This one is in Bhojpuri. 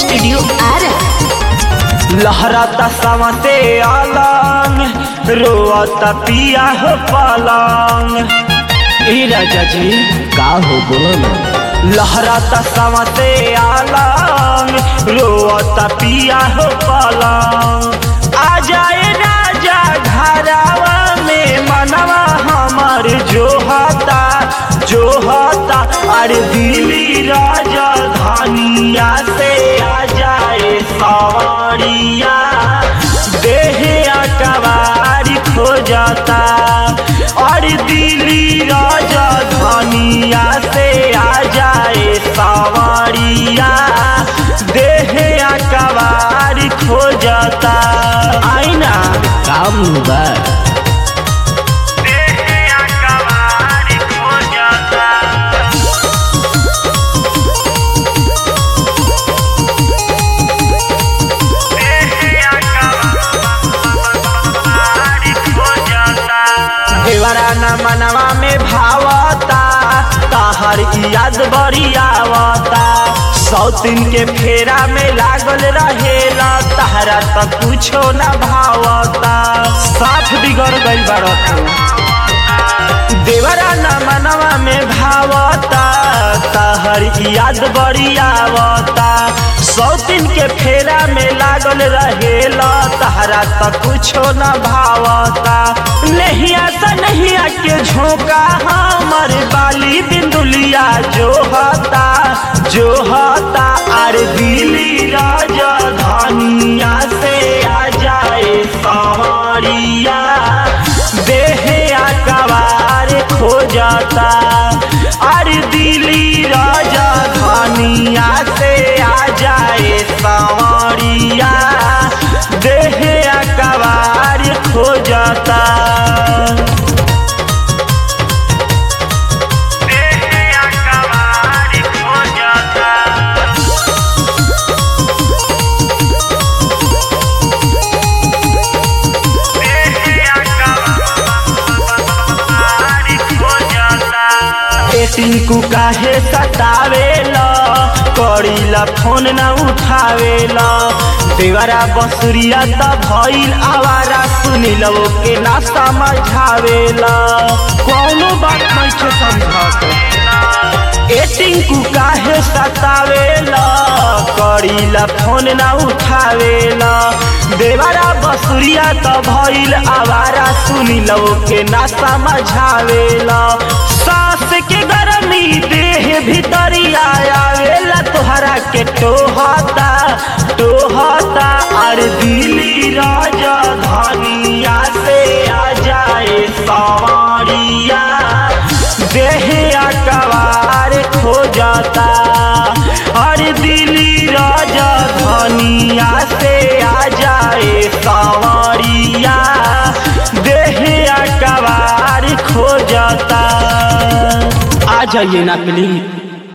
स्टूडियो आरा लहराता समते अलंग रोता पिया हो पलंग ए राजा जी का हो बोलो ना लहराता समते अलंग रोता पिया हो पलंग आ जाए राजा घरावा में मनवा हमर जो हता जो हता अरे दिल्ली राजा धानिया से आ जाए सवारिया देहे अकबारी खो जाता और दिल्ली राजा धानिया से आ जाए सवारिया देहे अकबारी खो जाता आईना काम बा देहे अकबारी खो जाता देवरा न मनवा में भावता ताहर याद बड़ी आवता सौतिन के फेरा में लागल रहेला तहरा त कुछो न भावता साथ बिगड़ गई बड़ा देवरा न मनवा में भावता तहर याद बड़ी आवता सौतिन के फेरा में लागल रहेला तहरा त कुछो न भावता नहिया सा नहिया के झोंका हमर बाली बिंदुलिया जो हता जो हता आर दिली राजा धानिया से आ जाए सवारिया देहे अकबार खो जाता अरे दिली राजा धानिया से आ जाए सवारिया देहे अकबार खो जाता देहे अकबार खो जाता ए टिंकू काहे सतावेला करीला फोन न उठावेला देवरा बसुरिया त भइल आवारा सुनिल के ना समझावेला कौनो बात नहीं समझत ए टिंकू काहे सतावेला करीला फोन न उठावेला देवरा बसुरिया त भइल आवारा सुनिल के ना समझावेला सास के गरमी देह भीतरिया आवेला तोहरा के टोहता टोहता और दिली राजा धानिया से आ जाए सवारिया देह अकबार खो जाता और दिली राजा धानिया से आ जाए सवारिया देह अकबार खो जाता आ जाइए ना प्लीज